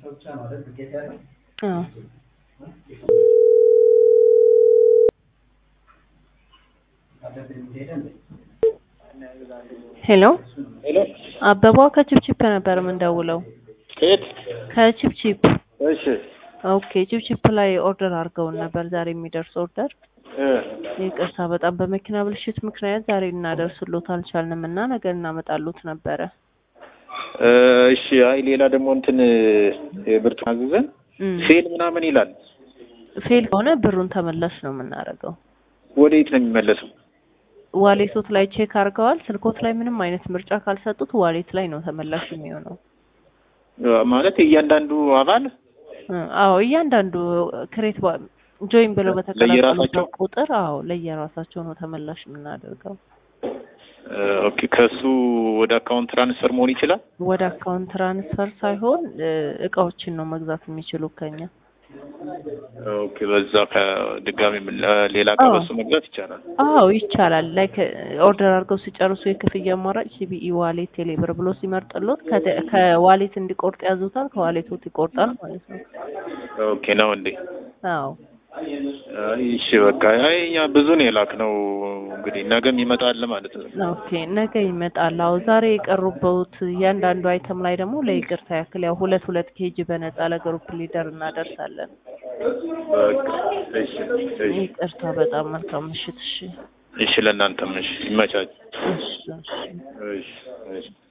አዎ ሄሎ ሄሎ አበባ ከችፕችፕ ነበር የምንደውለው። ከየት? ከችፕችፕ እሺ ኦኬ። ችፕችፕ ላይ ኦርደር አድርገውን ነበር ዛሬ የሚደርስ ኦርደር። እ ይቅርታ በጣም በመኪና ብልሽት ምክንያት ዛሬ እናደርስሎት አልቻልንም እና ነገ እናመጣሎት ነበረ። እ እሺ አይ ሌላ ደግሞ እንትን የብርቱካን አዘዘን እም፣ ፌል ምናምን ይላል። ፌል ከሆነ ብሩን ተመላሽ ነው የምናደርገው። ወዴት ነው የሚመለሰው? ዋሌቶት ላይ ቼክ አድርገዋል። ስልኮት ላይ ምንም አይነት ምርጫ ካልሰጡት ዋሌት ላይ ነው ተመላሽ የሚሆነው። እ ማለት እያንዳንዱ አባል እ አዎ እያንዳንዱ ክሬት ጆይን ብለው በተቀላቀሉበት ለየራሳቸው? ቁጥር አዎ ለየራሳቸው ነው ተመላሽ የምናደርገው። እ ኦኬ ከሱ ወደ አካውንት ትራንስፈር መሆን ይችላል። ወደ አካውንት ትራንስፈር ሳይሆን እ እቃዎችን ነው መግዛት የሚችሉ ከኛ። ኦኬ በዛ ከድጋሚ ምን- ሌላ እቃ አዎ። በሱ መግዛት ይቻላል። አዎ ይቻላል። ላይክ ኦርደር አድርገው ሲጨርሱ የክፍያ አማራጭ ሲቢኢ ዋሌት፣ ቴሌብር ብሎ ሲመርጥሎት ከተ- ከዋሌት እንዲቆርጥ ያዙታል። ከዋሌቶት ይቆርጣል ማለት ነው። ኦኬ ነው እንዴ? አዎ አይ እሺ በቃ አይ እኛ ብዙ ነው የላክነው እንግዲህ ነገም ይመጣል ማለት ነው። ኦኬ ነገ ይመጣል። አዎ ዛሬ የቀሩበት እያንዳንዱ አይተም ላይ ደግሞ ለይቅርታ ያክል ያው ሁለት ሁለት ኬጂ በነፃ ለግሩፕ ሊደር እናደርሳለን። በቃ እሺ እሺ ይቅርታ በጣም መልካም ምሽት። እሺ እሺ ለእናንተም እሺ ይመቻች። እሺ እሺ እሺ እሺ